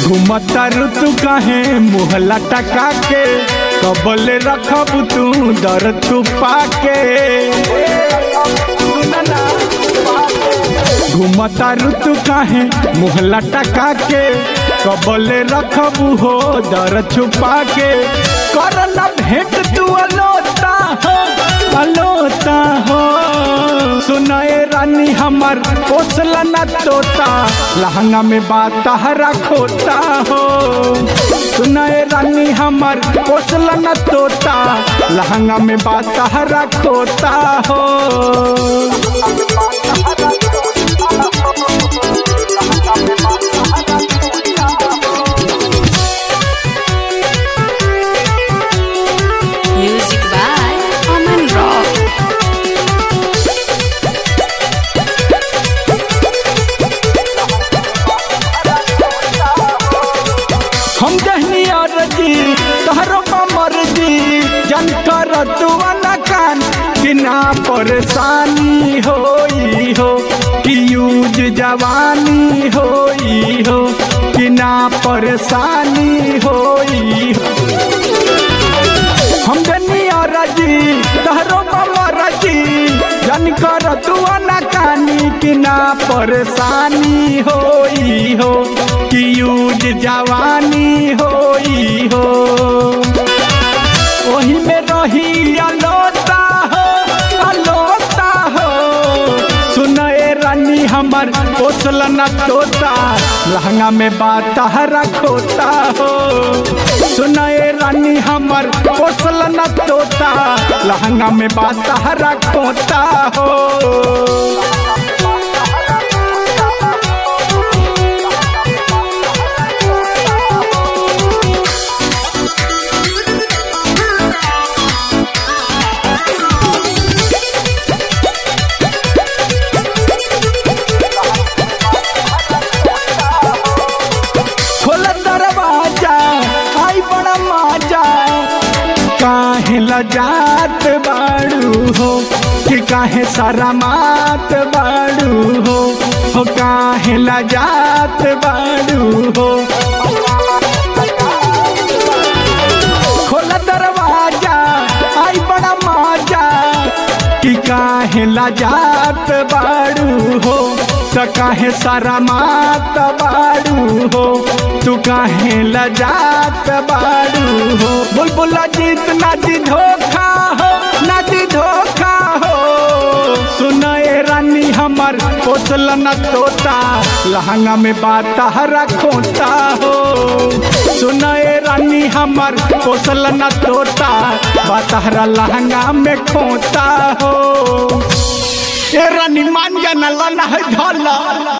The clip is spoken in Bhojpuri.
घुमता ऋतु काहे मुहला टका के कबले रखब तू दर तू पाके घुमता ऋतु काहे मुहला टका के कबले रखब हो दर छुपा के करना भेंट तू अलोता हो अलोता हो सुनाए रानी हमर पोसला न तोता लहंगा में बात हरा खोता हो सुनाए रानी हमर पोसला न तोता लहंगा में बात हरा खोता हो Music by Aman Rock. हम जहनी अरजी तहरो मर्जी जन कर तू अनकान कि ना परेशानी होई हो कि यूज जवानी होई हो कि ना परेशानी होई हो हम जनी अरजी तहरो मर्जी जन कर तू अनकानी कि ना परेशानी होई हो कि यूज जवानी होई हो ओही में रही अलोता हो अलोता हो सुनए रानी हमर पोसल न तोता लहंगा में बात हरा खोता हो सुनए रानी हमर पोसल न तोता लहंगा में बात हरा खोता हो खोल दरवाजा आई बड़ा माजा काहे लजात बाड़ू हो कि काहे सारा मात बाड़ू हो हो काहे लजात बाड़ू हो खोल दरवाजा आई बड़ा माजा कि काहे लजात बाड़ू हो त काहे सारा मात बाड़ू हो तू काहे लजात बाड़ू हो बुलबुल जीत ना दी धोखा हो ना दी धोखा हो सुनाए रानी हमर पोसल न तोता लहंगा में बात हरा खोता हो सुनाए रानी हमर पोसल न तोता बात हरा लहंगा में खोता हो ए रानी मान जाना लाना है ढाला